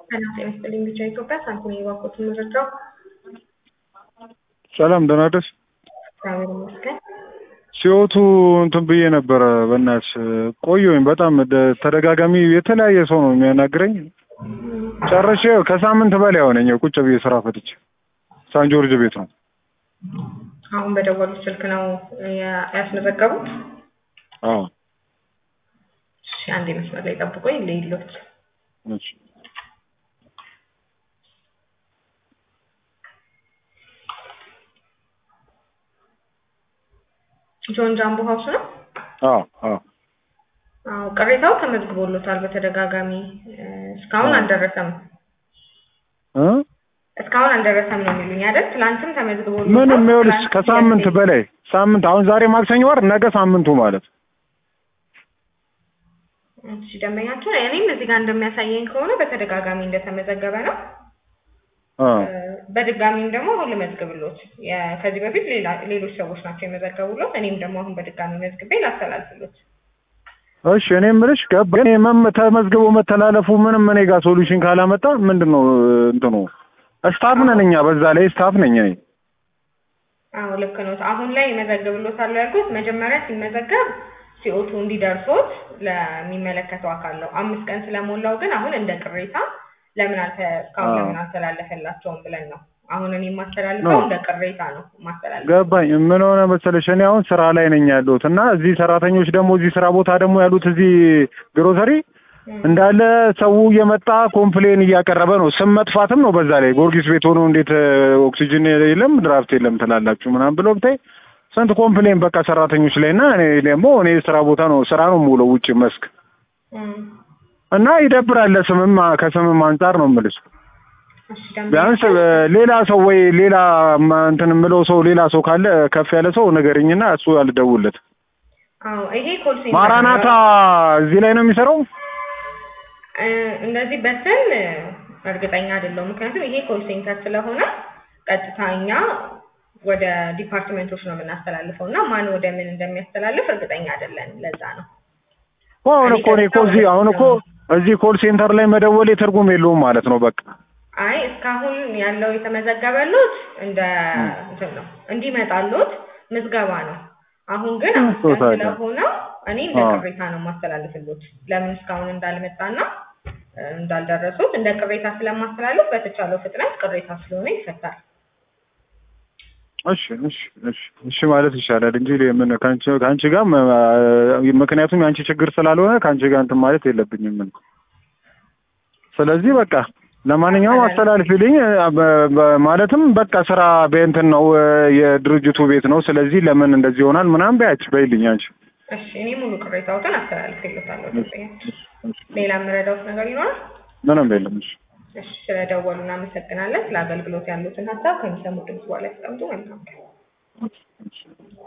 ሰላም ጤና ይስጥልኝ። ብቻ ኢትዮጵያ ሳንቲም የባኮት ምርጫው ሰላም ደህና ደስ እግዚአብሔር ይመስገን። ሲወቱ እንትን ብዬ ነበረ። በእናትሽ ቆየሁኝ በጣም ደ- ተደጋጋሚ የተለያየ ሰው ነው የሚያናግረኝ። ጨርሼ ከሳምንት በላይ ሆነኝ ቁጭ ብዬ ስራ ፈትቼ ሳን ጆርጅ ቤት ነው። አሁን በደወሉት ስልክ ነው ያ- ያስመዘገቡት? አዎ እሺ፣ አንዴ መስመር ላይ ጠብቆኝ ልይሎት። እሺ። ጆን ጃምቦ ሀውስ ነው? አዎ አዎ አዎ፣ ቅሬታው ተመዝግቦሎታል በተደጋጋሚ እ፣ እስካሁን አዎ። አልደረሰም። እ? እስካሁን አልደረሰም ነው የሚሉኝ አይደል? ትላንትም ተመዝግቦሎታል። ምንም ይኸውልሽ ትላንት ከሳምንት ሁለቴ- በላይ ሳምንት አሁን ዛሬ ማክሰኞ ወር ነገ ሳምንቱ ማለት እሺ ደንበኛችን እኔም እዚህ ጋር እንደሚያሳየኝ ከሆነ በተደጋጋሚ እንደተመዘገበ ነው። አ እ፣ በድጋሚም ደግሞ አሁን ልመዝግብሎት የ- ከዚህ በፊት ሌላ ሌሎች ሰዎች ናቸው የመዘገቡሎት። እኔም ደግሞ አሁን በድጋሚ መዝግቤ ላስተላልፍሎት። እሺ እኔ የምልሽ ገባ ግን የመም ተመዝግቦ መተላለፉ ምንም እኔ ጋር ሶሉሽን ካላመጣ ምንድን ነው እንትኑ ስታፍ ነን እኛ በዛ ላይ ስታፍ ነኝ እኔ አዎ ልክ ነው። አሁን ላይ መዘግብሎታለሁ ያልኩት መጀመሪያ ሲመዘገብ ሲኦቱ እንዲደርሶት ለሚመለከተው አካል ነው። አምስት ቀን ስለሞላው ግን አሁን እንደ ቅሬታ ለምን አልተ እስካሁን አዎ። ለምን አልተላለፈላቸውም ብለን ነው አሁን እኔ የማስተላልፈው ነው። እንደ ቅሬታ ነው የማስተላልፈው። ገባኝ ምን ሆነ መሰለሽ እኔ አሁን ስራ ላይ ነኝ ያለሁት እና እዚህ ሰራተኞች ደግሞ እዚህ ስራ ቦታ ደግሞ ያሉት እዚህ ግሮሰሪ እም፣ እንዳለ ሰው እየመጣ ኮምፕሌን እያቀረበ ነው። ስም መጥፋትም ነው። በዛ ላይ ጊዮርጊስ ቤት ሆኖ እንዴት እ፣ ኦክሲጅን የለም ድራፍት የለም ትላላችሁ ምናምን ብሎ ብታይ ስንት ኮምፕሌን በቃ ሰራተኞች ላይ እና እኔ ደግሞ እኔ ስራ ቦታ ነው ስራ ነው የምውለው ውጭ መስክ እም። እና ይደብራል። ለስምም ከስምም አንጻር ነው የምልሽ። እሺ ደንበኛ ቢያንስ እ፣ ሌላ ሰው ወይ ሌላ ማ- እንትን የምለው ሰው ሌላ ሰው ካለ ከፍ ያለ ሰው ንገረኝና እሱ አልደውልለት። አዎ ይሄ ኮል ሴንተር ማራናታ ነው። እዚህ ላይ ነው የሚሰራው። እ፣ እንደዚህ በስም እ፣ እርግጠኛ አይደለሁም። ምክንያቱም ይሄ ኮል ሴንተር ስለሆነ ቀጥታ እኛ ወደ ዲፓርትመንቶች ነው የምናስተላልፈው እና ማን ወደ ምን እንደሚያስተላልፍ እርግጠኛ አይደለን። ለዛ ነው አሁን እኮ እኔ እኮ እዚህ አሁን እኮ እዚህ ኮል ሴንተር ላይ መደወሌ ትርጉም የለውም ማለት ነው። በቃ አይ እስካሁን ያለው የተመዘገበሉት እንደ ም። እንትን ነው እንዲመጣሉት ምዝገባ ነው። አሁን ግን ም፣ አምስት ቀን ታዲያ። ስለሆነ እኔ እንደ አዎ። ቅሬታ ነው የማስተላልፍሉት። ለምን እስካሁን እንዳልመጣና እ፣ እንዳልደረሱት እንደ ቅሬታ ስለማስተላልፍ በተቻለው ፍጥነት ቅሬታ ስለሆነ ይፈታል። እሺ እሺ እሺ እሺ ማለት ይሻላል እንጂ ምን ከአንቺ ከአንቺ ጋር መ- ምክንያቱም የአንቺ ችግር ስላልሆነ ከአንቺ ጋር እንትን ማለት የለብኝም። ምን ስለዚህ በቃ ለማንኛውም አስተላልፊልኝ እ፣ በ- በ- ማለትም በቃ ስራ በእንትን ነው እ፣ የድርጅቱ ቤት ነው። ስለዚህ ለምን እንደዚህ ይሆናል ምናምን በያች በይልኝ አንቺ። እሺ እኔ ሙሉ ቅሬታዎትን አስተላልፍልታለሁ። እሺ፣ እሺ፣ እሺ። ሌላ የምረዳውት ነገር ይኖራል? ምንም የለም። እሺ እሺ ስለደወሉ እናመሰግናለን። ስለ አገልግሎት ያሉትን ሀሳብ ከሚሰሙ ድምጽ በኋላ ያስቀምጡ። መልካም ቀን። እሺ።